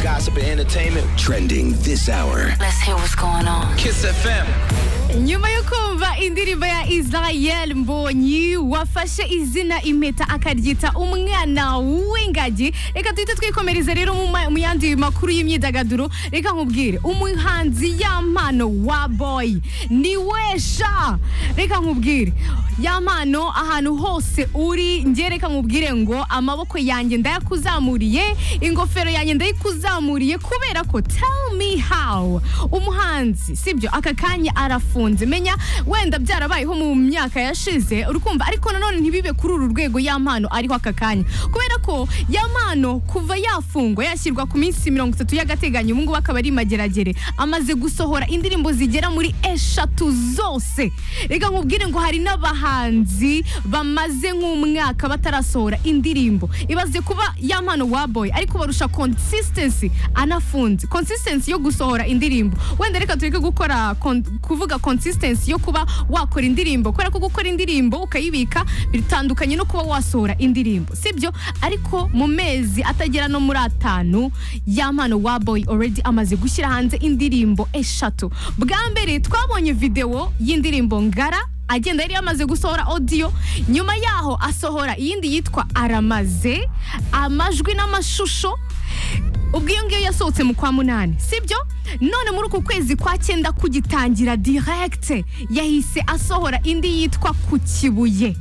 gossip and entertainment. Trending this hour. Let's hear what's going on. Kiss FM. nyuma yo kumva indirimbo ya israel mbonyi wafashe izina impeta akaryita umwana w'ingagi reka tuhite twikomereza rero mu ma- mu yandi makuru y'imyidagaduro reka nkubwire umuhanzi ya mpano wa boy ni wesha reka nkubwire ya mpano ahantu hose uri njye reka nkubwire ngo amaboko yanjye ndayakuzamuriye ingofero yanjye ndayikuzamuriye kubera ko tell me how umuhanzi sibyo aka kanya arafunze menya wenda byarabayeho mu myaka yashize urukumva ariko nanone ntibibe kuri uru rwego ya mpano ariho aka kanya kubera ko ya mpano kuva yafungwa yashyirwa ku minsi mirongo itatu y'agateganyo ubu ngubu akaba ari mageragere amaze gusohora indirimbo zigera muri eshatu zose reka nkubwire ngo hari n'abahanzi bamaze nk'umwaka batarasohora indirimbo ibaze kuba ya mpano wa boy ariko barusha consistency anafunze consistency yo gusohora indirimbo wenda reka tureke gukora kon- kuvuga consistency yo kuba wakora indirimbo kubera ko gukora indirimbo ukayibika bitandukanye no kuba wasohora indirimbo sibyo ariko mu mezi atagera no muri atanu ya mpano wa boy already amaze gushyira hanze indirimbo eshatu bwa mbere twabonye video y'indirimbo ngara agenda yari yamaze gusohora audio nyuma yaho asohora iyindi yitwa aramaze amajwi n'amashusho ubwo iyo ngiyo yasohotse mu kwa munani sibyo none muri uku kwezi kwa cyenda kugitangira direct yahise asohora indi yitwa ku kibuye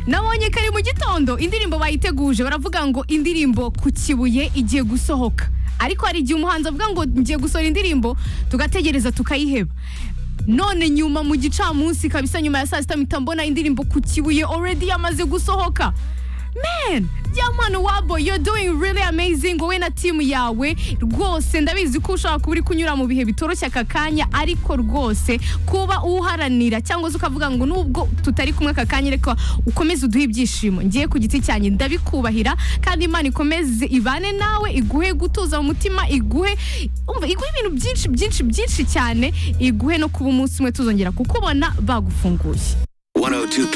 nabonye kare mu gitondo indirimbo bayiteguje baravuga ngo indirimbo ku kibuye igiye gusohoka ariko hari igihe umuhanzi avuga ngo ngiye gusohora indirimbo tugategereza tukayiheba none nyuma mu gicamunsi kabisa nyuma ya saa sita mpita mbona indirimbo ku kibuye already yamaze gusohoka man jamani wabo you're doing really amazing wowe na timu yawe rwose ndabizi ko ushobora kuba uri kunyura mu bihe bitoroshye aka kanya ariko rwose kuba uwuharanira cyangwa se ukavuga ngo nubwo tutari kumwe aka kanya ariko ukomeze uduhe ibyishimo ngiye ku giti cyanjye ndabikubahira kandi imana ikomeze ibane nawe iguhe gutuza mu mutima iguhe umva iguhe ibintu byinshi byinshi byinshi cyane iguhe no kuba umunsi umwe tuzongera kukubona bagufunguye 102.